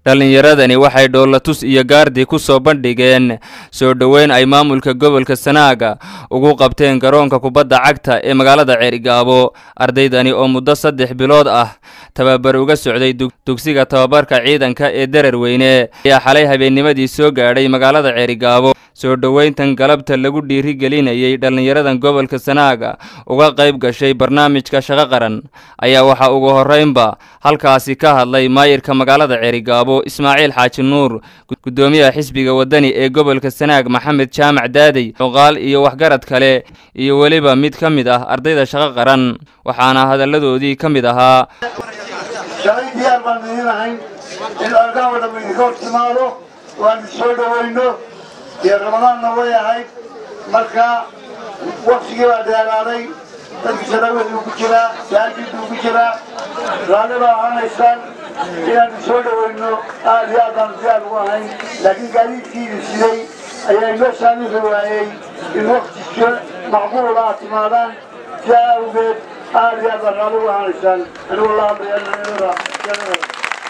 dhallinyaradani waxay dhoolatus iyo gaardi ku soo bandhigeen soo dhoweyn ay maamulka gobolka sanaaga ugu qabteen garoonka kubadda cagta ee magaalada ceerigaabo ardaydani oo muddo saddex bilood ah tababar uga socday dugsiga tababarka ciidanka ee darar weyne ayaa xalay habeennimadii soo gaadhay magaalada ceerigaabo soo dhoweyntan galabta lagu dhiirigelinayay dhallinyaradan gobolka sanaaga uga qayb gashay barnaamijka shaqo qaran ayaa waxaa ugu horreynba halkaasi ka hadlay maayirka magaalada ceerigaabo ismaaciil xaaji nuur guddoomiyaha xisbiga waddani ee gobolka sanaag maxamed jaamac daadey cuqaal iyo waxgarad kale iyo weliba mid ka mid ah ardayda shaqo qaran waxaana hadalladoodii ka mid ahaa shalay diyaar baan idin ahayn in argaha oo dhamma idinka hor timaado waan soo dhowayno iyo ramadaanna way ahayd marka waktigii baa dheeraaday dadkii sanaaweduu ku jiraa saajiduu ku jiraa raalli baa ahanaysaan inaan soo dhowayno aad iyo aadaan diyaar ugu ahayn laakiin gaadiidkiidii siday ayaa inoo saamixi waayey in wakti macquula aad timaadaan sidaa awgeed aad iyo aad baan raalli ugu ahanaysaan anigu la hadlaya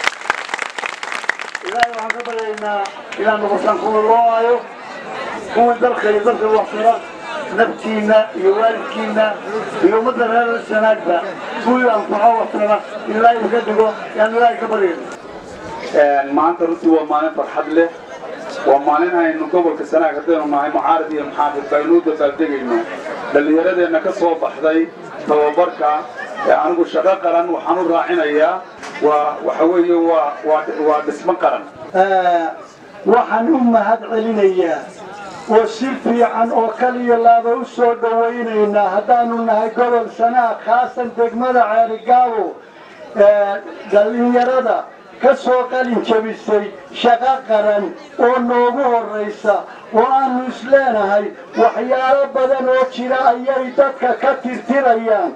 ilaahay waxaan ka baryaynaa inaan noqotaan kuwa loo aayo kuwii dalka iyo dalka waxtara naftiinna iyo waalidkiinna iyo ummadda reer sanaagba kuwii anfaco waxtara in ilaahay idinka dhigo yaan ilaahay ka baryayna maanta runtii waa maalin farxad leh waa maalin aynu gobolka sanaag haddaynu nahay mucaarad iyo muxaafid baynu u dabaaldegayno dhallinyaradeenna ka soo baxday tababarka anigu shaqo qaran waxaan u raacinayaa waa waxa weeye waa waa waa dhismo qaran waxaan u mahad celinayaa oo si fiican oo kaliya laaba u soo dhowaynaynaa haddaanu nahay gobol sanaag khaasan degmada ceerigaabo dhallinyarada ka soo qalin jabisay shaqo qaran oo noogu horraysa oo aanu isleenahay waxyaalo badan oo jira ayay dadka ka tirtirayaan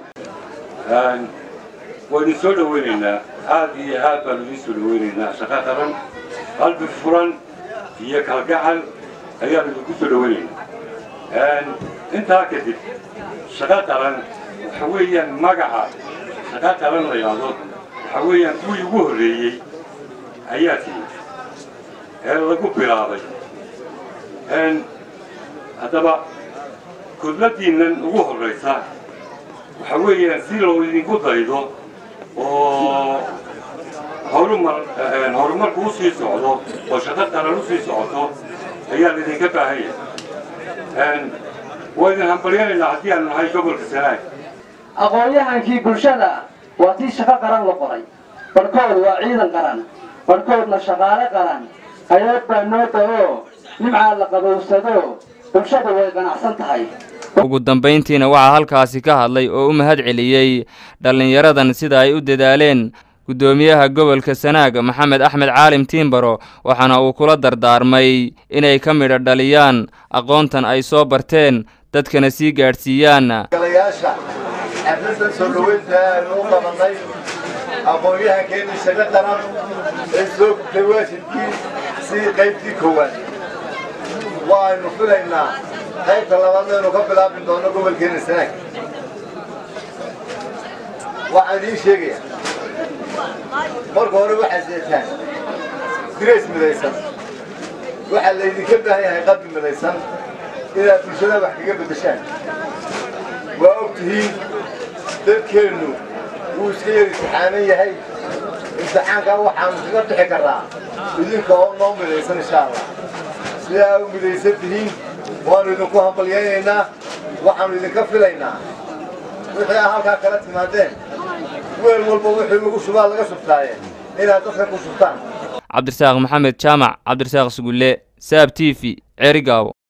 waynu soo dhowaynaynaa aad iyo aad baanu idiin soo dhowaynaynaa shaqo qaran qalbi furan iyo kalgacal ayaanu idinku soo dhowaynaynaa intaa kadib shaqo qaran waxa weeyaan magaca shaqo qaran la yidhaahdo waxa weeyaan kuwii ugu horreeyey ayaa timi ee lagu bilaabay haddaba kudladiinnan ugu horraysa waxa weeyaan si loo idinku daydo oo horumar horumarku u sii socdo oo shaqo qaran u sii socoto ayaa laydinka baahan yahay waa idin hambalyanaynaa haddii aanu nahay gobolka sanaag aqoon-yahankii bulshada waa tii shaqo qaran la qoray barhkood waa ciidan qaran barhkoodna shaqaale qaran hay-ad baa noo da-oo nimcaa la qabowsado bulshada way qanacsan tahay ugu dambayntiina waxaa halkaasi ka hadlay oo u mahad celiyey dhallinyaradan sida ay u dadaaleen guddoomiyaha gobolka sanaag maxamed axmed caalim tiimbaro waxaana uu kula dardaarmay inay ka midho dhaliyaan aqoontan ay soo barteen dadkana sii gaadhsiiyaan galayaasha xafladda soo dhoweynta aynu u qabanay aqoon-yahankeennii shaqo qaran ee soo gubtay waajibkii sidii qaybtii koowaad waaynu filaynaa qaybta labaadna aynu ka bilaabi doono gobolkeena sanaag waxaan idiin sheegayaa marka hore waxaad seetaan dirays midaysan waxaa laydinka baahan yahay qalbi midaysan inaad bulshada wax kaga beddeshaan waa og tihiin dadkeennu wuu iska yar imtixaanan yahay imtixaankaa waxaanu kaga bixi karraa idinka oo noo midaysan insha allah sidaa u midaysan tihiin waanu idinku hambalyaynaynaa waxaanu idinka filaynaa wixii aa halkaa kala timaadeen weel walba wixii lagu shubaa laga shubtaaye inaad dadka ku shubtaan cabdirasaaq maxamed jaamac cabdirasaaq sugulle saab t v ceerigaabo